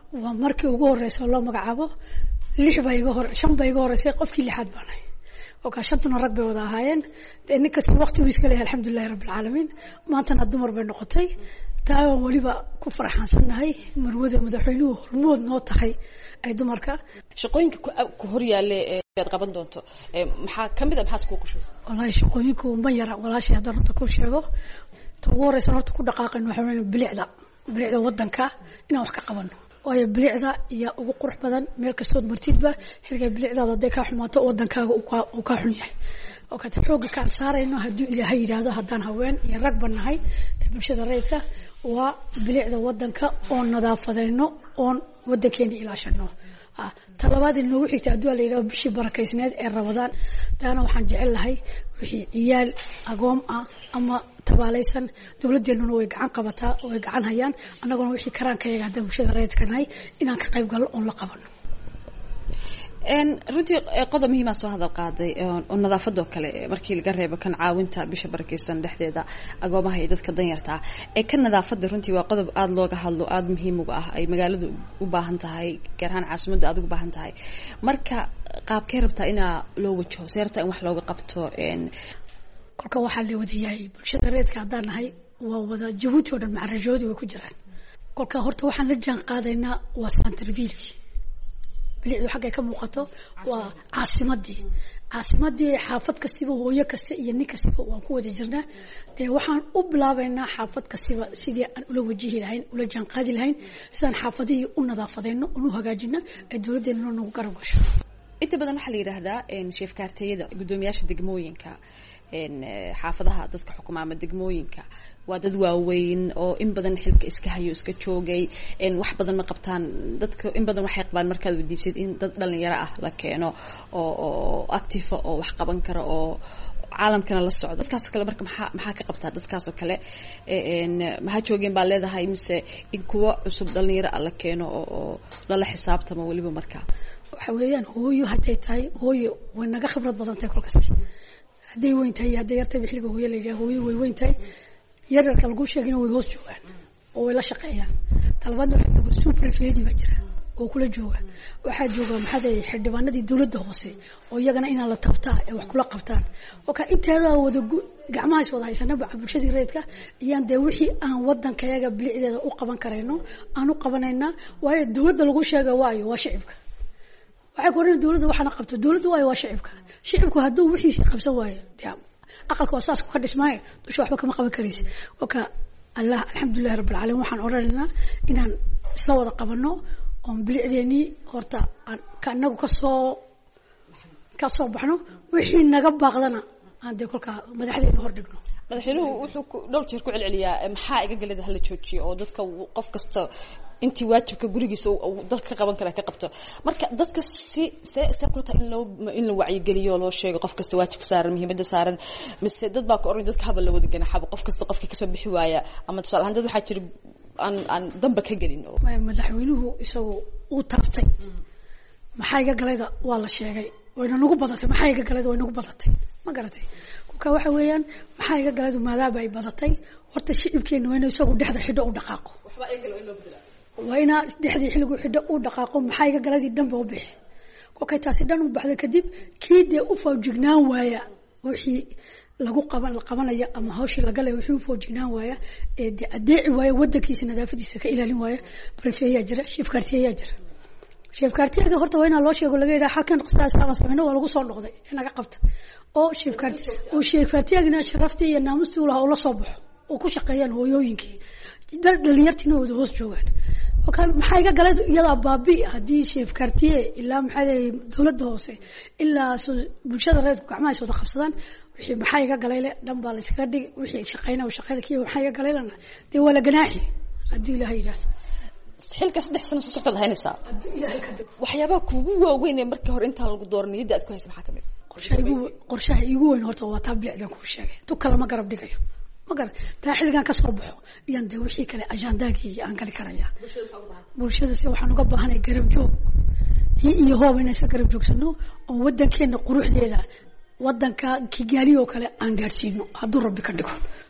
waa markii ugu horeysa oo loo magacaabo lix baa iga hor shan baa iga horeysay qofkii lixaad baan ahay oo kaa shantuna rag bay wada ahaayeen dee nin kasta waqti buu iska leeyahay alxamdulilahi rabbi alcaalamiin maantana dumar bay noqotay taa waan weliba ku faraxaansannahay marwada madaxweynuhu hormood noo tahay ay dumarka shaqooyinka ku hor yaale aad qaban doonto maxaa kamid a maxaas kuu qushaysa wallaahi shaqooyinku ma yara walaashay haddaan horta ku sheego ta ugu horeysa horta ku dhaqaaqayno waxaa weyn bilicda bilicda wadanka inaan wax ka qabano waayo bilicda iyo ugu qurux badan meel kastood martidba xilga bilicdaada hadday kaa xumaato wadankaaga uu kaa xun yahay oo kata xoogga kaan saarayno hadduu ilaahay yidhaahdo haddaan haween iyo ragba nahay ee bulshada rayidka waa bilicda wadanka oon nadaafadayno oon wadankeena ilaashano talabaad inoogu xigta hadduu la yidhahdo bishii barakaysneed ee rabadaan taana waxaan jecel lahay wixii ciyaal agoom ah ama tabaalaysan dowladeenuna way gacan qabataa oo way gacan hayaan annaguna wixii karaankayaga haddaan bulshada rayidka nahay inaan ka qayb galno oon la qabano runtii qodob muhiimaa soo hadal qaaday oo nadaafadoo kale markii laga reebo kan caawinta bisha barakeysan dhexdeeda agoomaha iyo dadka danyartaa ee kan nadaafada runtii waa qodob aada looga hadlo aada muhiim uga ah ay magaaladu u baahan tahay gaar ahaan caasimadda aada ugu baahan tahay marka qaabkee rabtaa inaa loo wajaho see rabtaa in wax looga qabto kolka waxaa la wadayahay bulshada reedka haddaan nahay waa wada jabuuti oo dhan macarajoodi way ku jiraan kolka horta waxaan la jaan qaadaynaa waa santarviilki bilicdu xaggay ka muuqato waa caasimadii caasimadii xaafad kastiba hooyo kasta iyo nin kastiba waan ku wada jirnaa dee waxaan u bilaabaynaa xaafad kastiba sidii aan ula wajihi lahayn ula jaanqaadi lahayn sidaan xaafadihii u nadaafadayno oon u hagaajino ay dowladdeena nagu garab gasho inta badan waxaa la yidhaahdaa sheefkaarteeyada guddoomiyaasha degmooyinka xaafadaha dadka xukuma ama degmooyinka waa dad waaweyn oo in badan xilka iska hayo iska joogay wax badan ma qabtaan dadka in badan waxay qabaan markaad weydiisid in dad dhalinyaro ah la keeno oo oo activa oo wax qaban kara oo caalamkana la socdo dadkaasoo kale marka maxaa maxaa ka qabtaa dadkaasoo kale maxaa joogeen baa leedahay mise in kuwa cusub dhalinyaro ah la keeno oo oo lala xisaabtamo weliba markaa waxa weeyaan hooyo hadday tahay hooyo way naga khibrad badan tahay kol kasta hadday weyn tahay hadday yartayba xilliga hooyo la yidhaha hooyo way weyn tahay yaryarka lagu sheegina way hoos joogaan oo way la shaqeeyaan talabaadna waxaa jooga suprefedi baa jira oo kula jooga waxaa jooga maxaada xildhibaanadii dowladda hoose oo iyagana inaan la tabtaa ee wax kula qabtaan oo ka inteeda wada gacmahaas wada haysanaba bulshadii rayidka iyaan dee wixii aan wadankayaga bilicdeeda u qaban karayno aan u qabanaynaa waayo dowladda lagu sheega waayo waa shicibka waxay ku odhan dowladda waxaana qabto dowladda waayo waa shicibka shicibku hadduu wixiisii qabsan waayo dee aqalka waa saas ka dhismaayo dusha waxba kama qaban karaysa oka allah alxamdulilahi rabbi alcaalamiin waxaan odhanaynaa inaan isla wada qabano oon bilicdeenii horta aan ka inagu kasoo kasoo baxno wixii naga baaqdana aan dee kolkaa madaxdeena hor dhigno madaxweynuhu wuxuu dhowr jeer ku celceliyaa maxaa iga galada hala joojiyo oo dadka qof kasta intii waajibka gurigiisa dalka ka qaban kara ka qabto marka dadka si see see kula tahay in loo in la wacyigeliyo loo sheego qof kasta waajibka saaran muhiimadda saaran mise dad baa ka oran dadka haba la wada ganaxaba qof kasta qofkii kasoo bixi waaya ama tusaale ahaan dad waxaa jira aan aan damba ka gelin oo madaxweynuhu isagu uu taabtay maxaa iga galayda waa la sheegay wayna nagu badatay maxaa iga galayda way nagu badatay ma garatay kolka waxa weeyaan maxaa iga galaydu maadaaba ay badatay horta shicibkeena waa inuu isagu dhexda xidho u dhaqaaqo waa inaa dhexdii xilligu xidho u dhaqaaqo maxaa iga galadii dhanba u bixi kolkay taasi dhan u baxda kadib kii dee u fawjignaan waaya wixii lagu qaban la qabanayo ama hawshii lagalay wixii u fawjignaan waaya ee dee adeeci waaya wadankiisa nadaafadiisa ka ilaalin waaya brefeyaa jira sheefkaartiyayaa jira sheefkaartiyaga horta waa inaa loo sheego laga yidhaha halkan qisaas ama sameyno waa lagu soo noqday in laga qabta oo sheefkaarti oo sheefkaartiyagina sharaftii iyo naamustii u lahaa ula soo baxo oo ku shaqeeyaan hooyooyinkii dhalinyartiina wada hoos joogaan maxaa iga galay iyadaa baabi haddii sheefkaartiye ilaa maxaa dowladda hoose ilaa bulshada reedku gacmahaas wada qabsadaan wixii maxaa iga galayle dhan baa la iskaga dhigi wixii shaqeyna shaqeyda kii maxaa iga galaylana dee waa la ganaaxi haddii ilaahay yidhaahdo xilka saddex sano soo soctaad haynaysaa waxyaabaha kugu waaweyn ee markii hore intaan lagu dooran niyadda aad ku haysa maxaa kamid qorshaha igu qorshaha igu weyn horta waa taa bilicdan kuu sheegay tu kale ma garab dhigayo ma gar taa xilligan ka soo baxo iyaan dee wixii kale ajandaagii aan gali karaya bulshada si waxaan uga baahanay garab joog hi iyo hoob inaan iska garab joogsano oo wadankeena quruxdeeda wadanka kigaali oo kale aan gaadhsiino hadduu rabbi ka dhigo